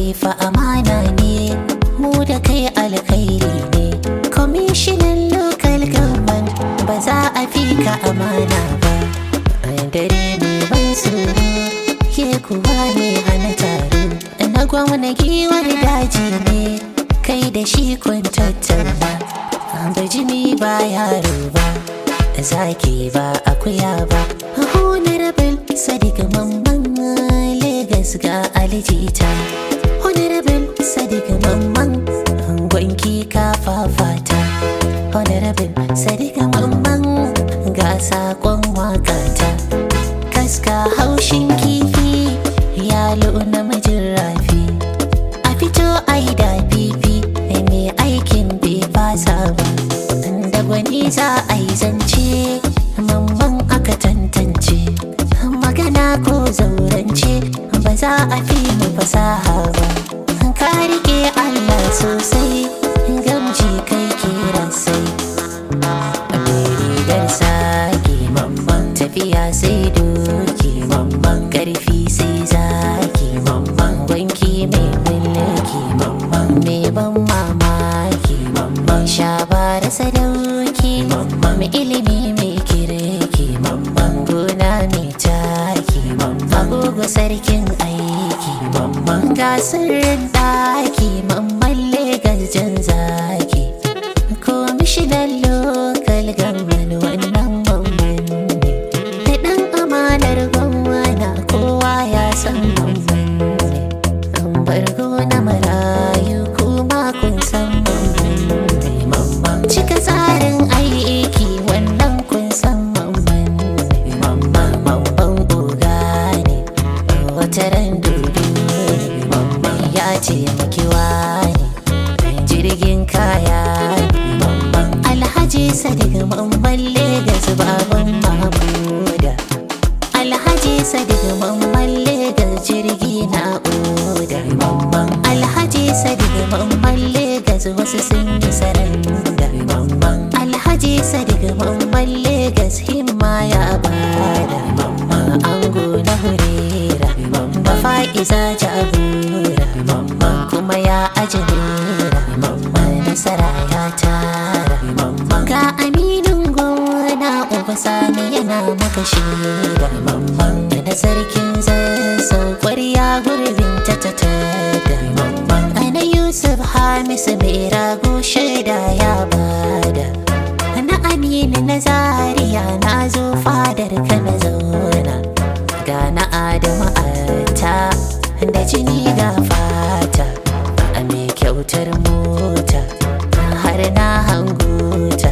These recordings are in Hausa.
kai fa amana ne mu da kai alkhairi ne kwamishinan local government ba za a fi ka amana ba a dare mai ban tsoro ke kuwa ne hana taro na gwamna giwar daji ne kai da shi kun tattauna bajimi ba yaro ba zaki ba akuya ba honorable sadiq mamman Legas ga alijita honorable sadiq mamman gwanki ka fafata honorable sadiq mamman ga sakon wakata kaska haushin kifi yalo namijin rafi a fito ai da fifi mai aikin bai fasa ba da gwani za a yi zance mamman aka tantance magana ko zaurance ba za a fi mu fasaha ba ka rike allah sosai gamji kai kira sai rigar sake mamman tafiya sai doki mamman karfi sai zaki mamman wanki mai mulki mamman mai ban mamaki mamman shabara sadauki mamman ilimi mai kirki mamman gona mai taki mamman agogo sarkin aiki mamman gasar daki mamman legas jan zaki komishinan lokal gamman wannan mamman ne da ɗan amanar gwamna kowa ya san mamman ne an bargo na marayu kuma kun san mamman ne mamman cika tsarin aiki wannan kun san mamman ne mamman mamman oga ne wata ran dudu ne mamman ya ce makiwa ne jirgin kaya ne mamman alhaji sadiq mamman legas baban mahmuda alhaji sadiq mamman legas jirgi na oda mamman alhaji sadiq mamman legas wasu sun yi saranda mamman alhaji sadiq mamman legas himma ya bada mamman ango na hurera da fa'iza jagora mamman kuma ya ajinera mamman nasara ya tara mamman ga aminin gona uba sani yana maka shaida mamman da sarkin zazzau kwarya gurbin ta ta tada mamman ana yusuf hamisu mai rago shaida ya bada na aminu na zaria na zo fadar ka na zauna ga na adamu ta da jini ga fata a mai kyautar mota har na hanguta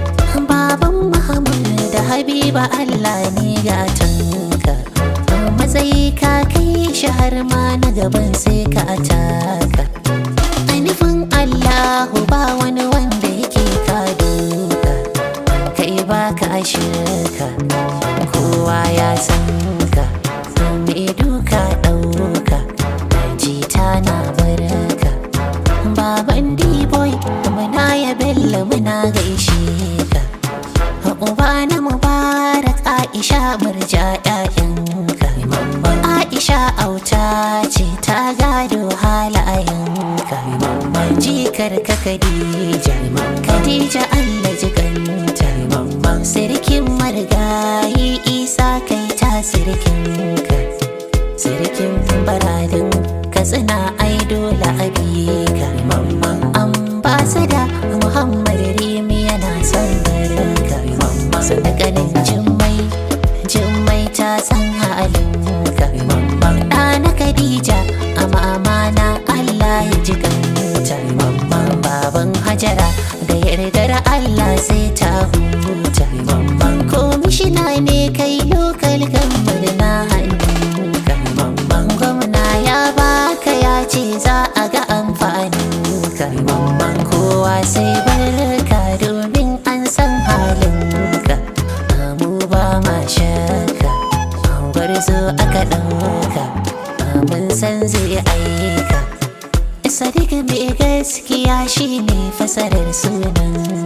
baban muhammad da habiba allah ne gatanka matsayi ka kai shi har ma na gaban sai ka ataka a nufin allahu ba wani wanda yake ka duka kai ba ka shirka kowa ya san ka mai duka ɗauka jita na baraka baban d-boy muna ya bello muna gaishe ka uba na mubarak aisha murja ƴaƴanka aisha auta ce ta gado halayenka jikar ka khadija khadija allah jiganta sirkin marigayi isa kai ta sirkinka sirkin baradin katsina ai dole abika ambasada muhammad rimi yana son barinka sadakanin jimmai jimmai ta san halinka ɗana khadija a mamana allah ya ji kanta baban hajara da yardar allah sai ta huta komishina ne kai lokal gambar na hannunka gwamna ya baka ya ce za a ga amfaninka kowa sai barka domin an san halinka mu ba ma shaka gwarzo aka ɗauka mun san zai aika sadiq mai gaskiya shine fasarar sunan